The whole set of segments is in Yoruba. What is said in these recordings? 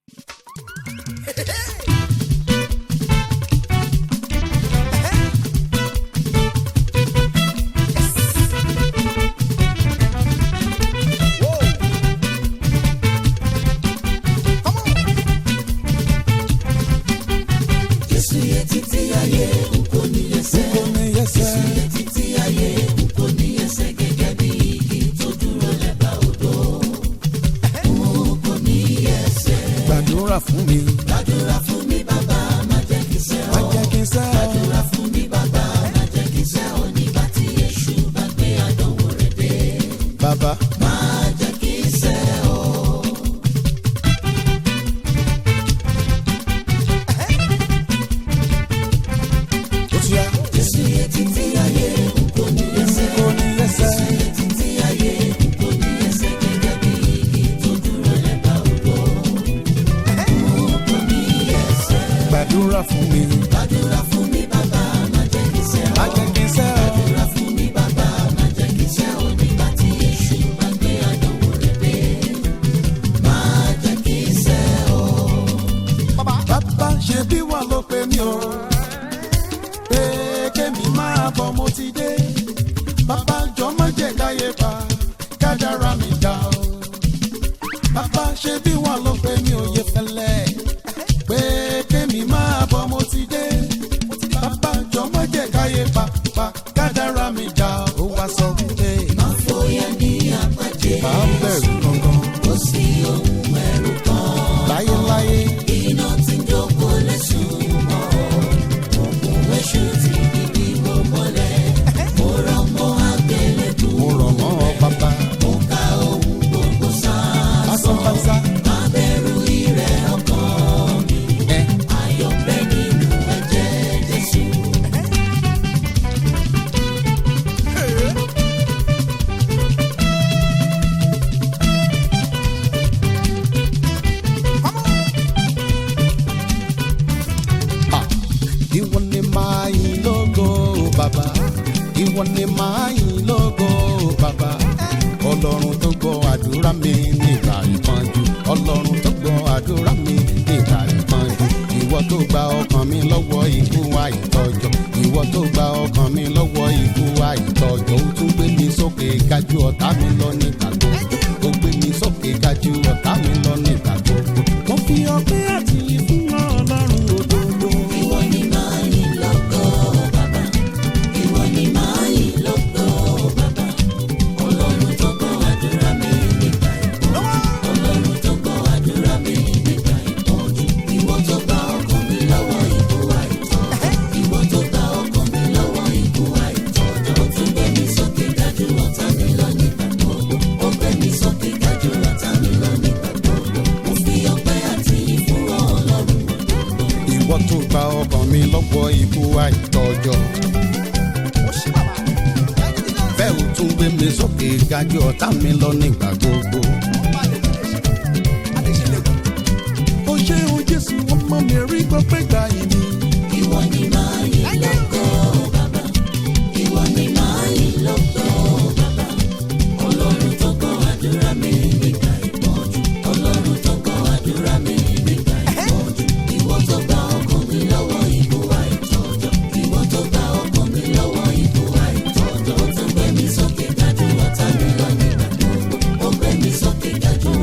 Jésù yẹ títí ayé n kò ní ẹsẹ̀. kò ní yẹsẹ̀. Jésù yẹ títí ayé n kò ní ẹsẹ̀ gẹ́gẹ́ bí igi tó dúró lẹ́bàá odò. N kò ní ẹsẹ̀. gbàdúrà fún mi. Gbàdúrà fún mi bàbá má jẹ́ kí sẹ́ má ọ́. jẹ́ kí n sẹ́ ọ. Gbàdúrà fún mi bàbá má jẹ́ kí sẹ́ ọ́ nígbà tí èṣù bá gbé àdánwò rẹ̀ dé. bàbá Má jẹ́ kí sẹ́ ọ́. ó ti yá. Jésù yẹ títí ayé n kò ní ẹsẹ̀. kò ní yẹsẹ̀. Títí ayé n kò ní ẹsẹ̀ gẹ́gẹ́ bí igi tó dúró lẹ́bàá odò. N kò ní ẹsẹ̀. gbàdúrà fún mi. Gbàdúrà fún mi bàbá má jẹ́ kí sẹ́ má ọ́. jẹ́ kí n sẹ́ ọ. Gbàdúrà fún mi bàbá má jẹ́ kí sẹ́ ọ́ nígbà tí èṣù bá gbé àdánwò rẹ̀ dé. Má jẹ́ kí sẹ́ ọ́. bàbá ṣe bí wà ló pe mí o. pé kémi máa bọ̀ mo ti dé. bàbá jọ má jẹ́ káyé pa kádàrá mi dá o. bàbá ṣe bí wà ló pe mí o yẹ fẹ́lẹ́. pé kémi máa bọ̀ mo ti dé. bàbá jọ má jẹ́ káyé pa pa kádàrá mi dá o. ó wá sọ wípé Má fòyà ní àpàdé. máa ń bẹ̀rù gangan Kò sí ohun ẹ̀rù kan. láyéláyé. Iná tí ń jókòó lẹ́sùn mọ́. Òkun èṣù ti bíbí wò mọ́lẹ̀. Mo rọ̀ mọ́ àgbélébù. mo rọ̀ mọ́ ọ bàbá. Mo ka ohun gbogbo sáà. pásánpásá. Má bẹ̀rù ìrẹ̀ ọkàn mi. ẹ Ayọ̀ ń bẹ nínú ẹ̀jẹ̀ Jésù. Ah, ìwọ ni máa yìn lógo bàbá ìwọ ni máa yìn lógo bàbá ọlọ́run tó gbọ́ àdúrà mi nígbà ìpọ́njú ọlọ́run tó gbọ́ àdúrà mi nígbà ìpọ́njú ìwọ tó gba ọkàn mi lọ́wọ́ ikú àìtọ́jọ́ ìwọ tó gba ọkàn mi lọ́wọ́ ikú àìtọ́jọ́ ó tún gbé mi sókè gájú ọ̀tá mi lọ nígbà gbogbo ó gbé mi sókè gájú ọ̀tá mi lọ nígbà gbogbo mo fi ọpẹ́ àti ìfún ọlọ́run òdodo. Ìwọ ni máa yìn lógo bàbá. Ìwọ ni máa yìn lógo bàbá. Ọlọ́run tó gbọ́ àdúrà mi nígbà ìpọ́njú. Ọlọ́run tó gbọ́ àdúrà mi nígbà ìpọ́njú. Ìwọ tó gba ọkàn mi lọ́wọ́ ikú àìtọ́jọ́. Ìwọ tó gba ọkàn mi lọ́wọ́ ikú àìtọ́jọ́. Ó tún gbé mi sókè dájú ọ̀tá mi lọ nígbà gbogbo. Ó gbé mi sókè dájú ọ̀tá mi lọ nígbà gbogbo. Mo fi ọpẹ́ àti ìfún Ọlọ́run ìwọ tó gba ọkàn mi lọ́wọ́ ikú àìtọ́jọ́. bẹ́ẹ̀ ò tún gbé mi sókè gájú ọ̀tá mi lọ nígbà gbogbo. ó ṣe o jésù ọmọ mi rí gbọ́pẹ́ gbà yìí ni. Ìwọ ni máa yìn lógo bàbá. Ìwọ ni máa yìn lógo bàbá. Ọlọ́run tó gbọ́ àdúrà mi nígbà ìpọ́njú. Ọlọ́run tó gbọ́ àdúrà mi nígbà ìpọ́njú. Ìwọ tó gba ọkàn mi lọ́wọ́ ikú àìtọ́jọ́. Ìwọ tó gba ọkàn mi lọ́wọ́ ikú àìtọ́jọ́. Ó tún gbé mi sókè dájú ọ̀tá mi lọ nígbà gbogbo. Ó gbé mi sókè dájú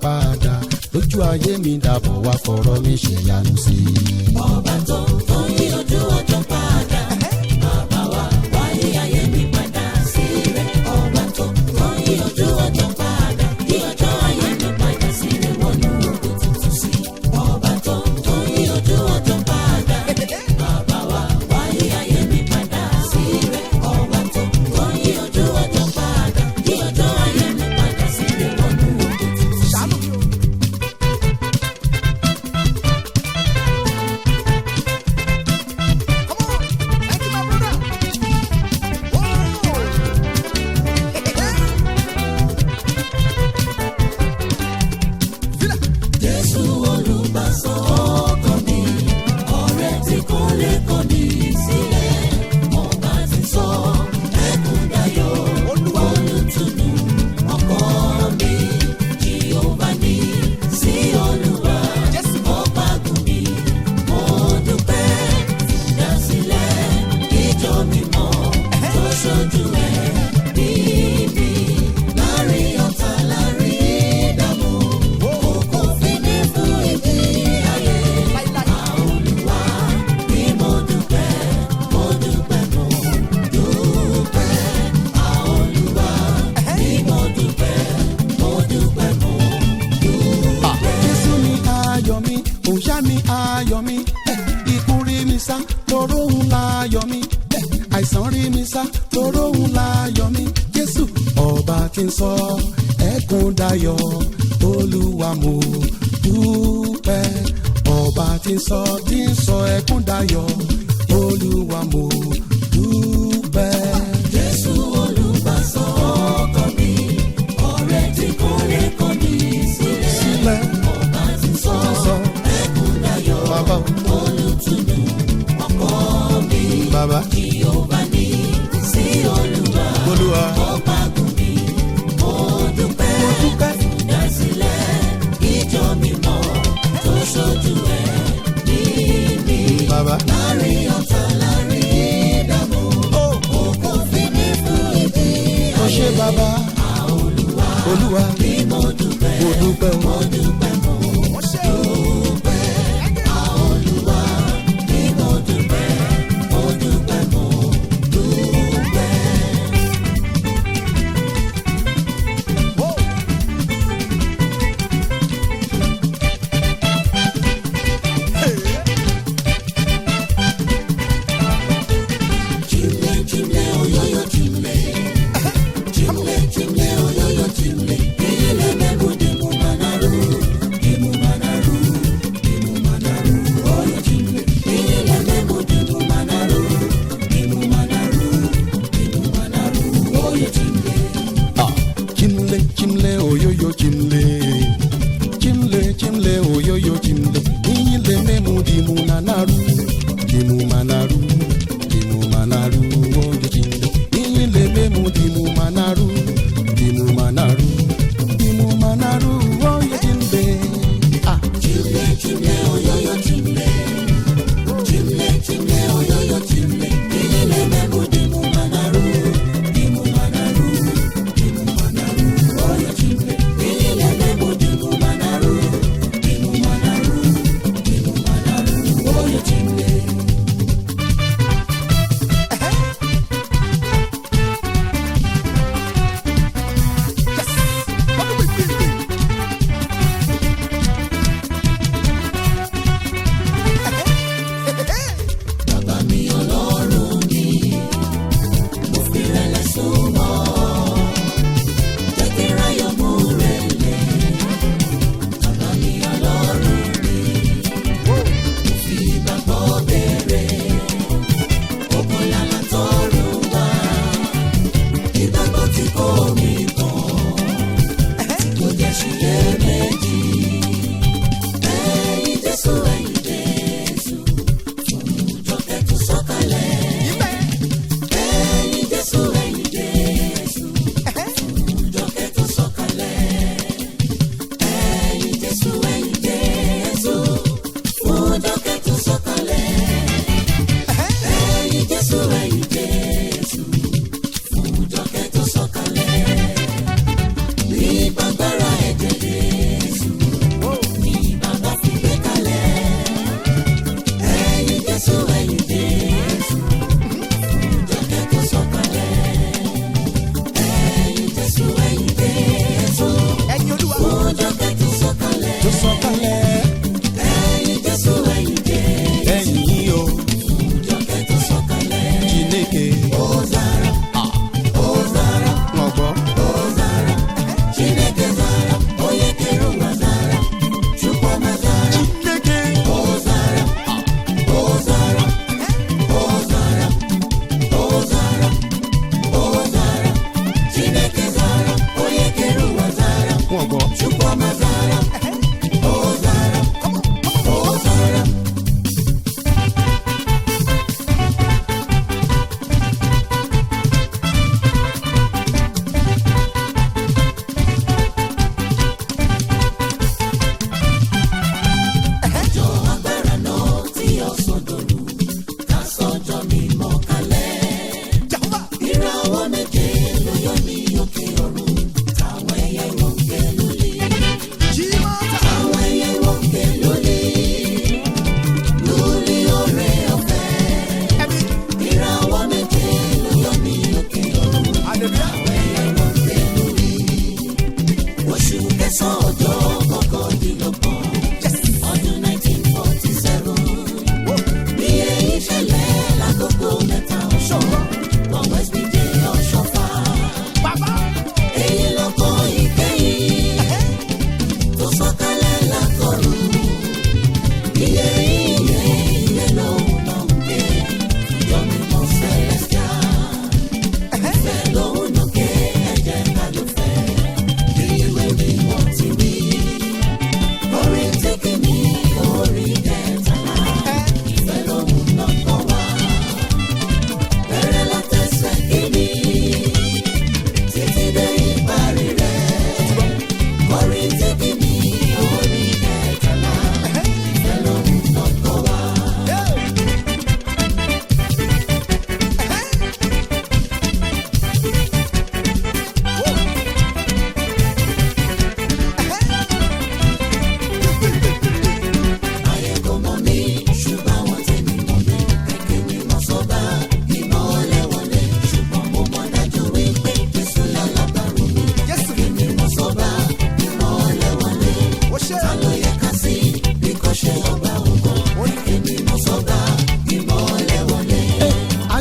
padà lójú ayé mi dàbọ̀ wá fọ̀rọ̀ mi ṣèyanu sí i. ọba tó tó yí ojú ọjọ́ padà bàbá wa wáyé ayé mi padà sí rẹ̀ ọba tó tó yí ojú ọjọ́ padà yí ọjọ́ ayé mi padà sí rẹ̀ wọnú ògo tuntun sí ọba tó tó yí ojú ọjọ́ padà bàbá wa wáyé ayé mi padà sí rẹ̀ ọba tó tó yí ojú ọjọ́ padà yí ọjọ́ ayé mi padà sí rẹ̀ wọnú ògo tuntun sí. Jésù olùgbàsọ ọkàn mi, ọ̀rẹ́ tí kò lè kọ̀ mí sílẹ̀. Ọba ti sọ ẹkún dayọ̀, olùtùnú ọkọ mi. Jèhófà ní sí Olúwa, ọba gùn mi. Mo dúpẹ́ ìdásílẹ̀ ìjọ mímọ́ tó ṣojú ẹ̀ níbi láàrin ọ̀tá láàrin ìdààmú. Kò fi ní fún ìdí ayé. Àolúwa ni mo dúpẹ́, mo dúpẹ́, mo dúpẹ́. Àolúwa ni mo dúpẹ́, mo dúpẹ́, mo Ah, Jésù ni ayọ̀ mi, òòṣà ni ayọ̀ mi, eh, ikú rí mi sá, toró ń láyọ̀ mi, eh, àìsàn rí mi sá, toró ń láyọ̀ mi. Jésù ọba tí ń sọ ẹkún dayọ̀, olúwa mo dúpẹ́. Ọba tí ń sọ tí ń sọ ẹkún dayọ̀, olúwa mo dúpẹ́. Jésù olùgbàsọ ọkàn mi, ọ̀rẹ́ tí kò lè kọ̀ mí sílẹ̀. Sílẹ̀ Ọba ti sọ sọ ẹkún dayọ̀, bàbá olùtùnú ọkọ mi. bàbá Jèhófà ní sí Olúwa, olúwa ọba gùn mi. Mo dúpẹ́ mo dúpẹ́. ìdásílẹ̀ ìjọ mímọ́ tó ṣojú ẹ̀ níbi. Bàbá. Láàrin ọ̀tá láàrin ìdààmú, òkú fi ní fún ìdí ó ṣe bàbá olúwa ni mo dúpẹ́. mo dúpẹ́ o. Mo dúpẹ́, mo dúpẹ́. Àolúwa ni mo dúpẹ́, mo dúpẹ́, mo dúpẹ́. Chimle, chimle, oyoyo, chimle. Chimle, chimle, oyoyo, chimle. Ile mebu dimu manaru, dimu manaru, dimu manaru, oyo chimle. Ile mebu dimu manaru, dimu manaru, dimu manaru, oyo chimle. Ah, chimle chimle oyoyo chimle chimle chimle oyoyo chimle iyile memu dimu nanaru dimu manaru dimu manaru oyo chimle iyile memu dimu manaru dimu manaru dimu manaru oyo chimle ah Chimle, chimle, oyoyo, chimle. Chimle, chimle, oyoyo, chimle. Ile mebu dimu manaru, dimu manaru, dimu manaru, oyo chimle. Ile mebu dimu manaru, dimu manaru,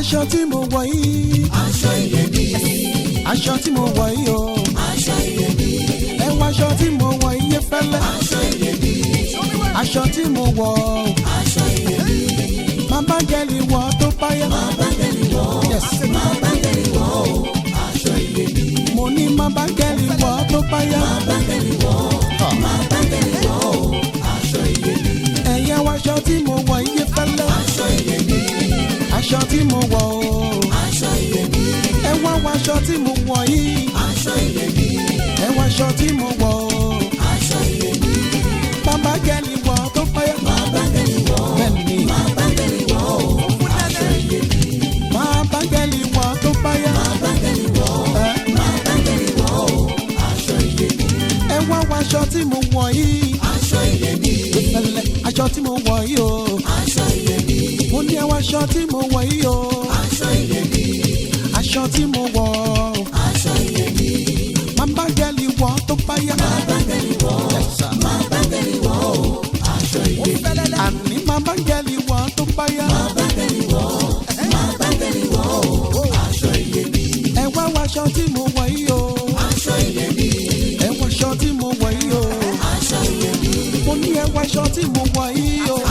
aṣọ tí mo wọ̀ yìí aṣọ iyebíye aṣọ tí mo wọ̀ yìí o aṣọ iyebíye ẹ wọ aṣọ tí mo wọ̀ yìí fẹ́lẹ́ aṣọ iyebíye aṣọ tí mo wọ̀ o aṣọ iyebíye máa bá gẹ̀lì wọ̀ tó báyà máa bá gẹ̀lì wọ̀ Yes. máa bá gẹ̀lì wọ̀ o aṣọ iyebíye mo ní máa bá gẹ̀lì wọ̀ tó báyà máa bá gẹ̀lì wọ̀ máa bá gẹ̀lì wọ̀ o aṣọ iyebíye ẹ̀yẹ wọ aṣọ tí mo wọ̀ yìí fẹ́lẹ́ aṣọ iyebíye aṣọ tí mo wọ̀ o aṣọ iyebíye ẹ wá wọ aṣọ tí mo wọ̀ yìí aṣọ iyebíye ẹ wọ aṣọ tí mo wọ̀ o aṣọ iyebíye máa bá gẹ̀lì wọ̀ tó báyà máa bá gẹ̀lì wọ̀ bẹ́ẹ̀ni máa bá gẹ̀lì wọ̀ o aṣọ iyebíye máa bá gẹ̀lì wọ̀ tó báyà máa bá gẹ̀lì wọ̀ ẹ máa bá gẹ̀lì wọ̀ o aṣọ iyebíye ẹ wá wọ aṣọ tí mo wọ̀ yìí aṣọ iyebíye fẹ́lẹ́ aṣọ tí mo wọ̀ yìí o aṣọ iyebíye mo ní ẹ wọ aṣọ tí mo wọ̀ yìí o aṣọ iyebíye aṣọ tí mo wọ̀ o aṣọ iyebíye máa bá gẹ̀lì wọ̀ tó báyà máa bá gẹ̀lì wọ̀ máa bá gẹ̀lì wọ̀ o aṣọ iyebíye àní máa bá gẹ̀lì wọ̀ tó báyà máa bá gẹ̀lì wọ̀ máa bá gẹ̀lì wọ̀ o aṣọ iyebíye ẹ wá wọ aṣọ tí mo wọ̀ yìí o aṣọ iyebíye ẹ wọ aṣọ tí mo wọ̀ yìí o aṣọ iyebíye mo ní ẹ wọ aṣọ tí mo wọ̀ yìí o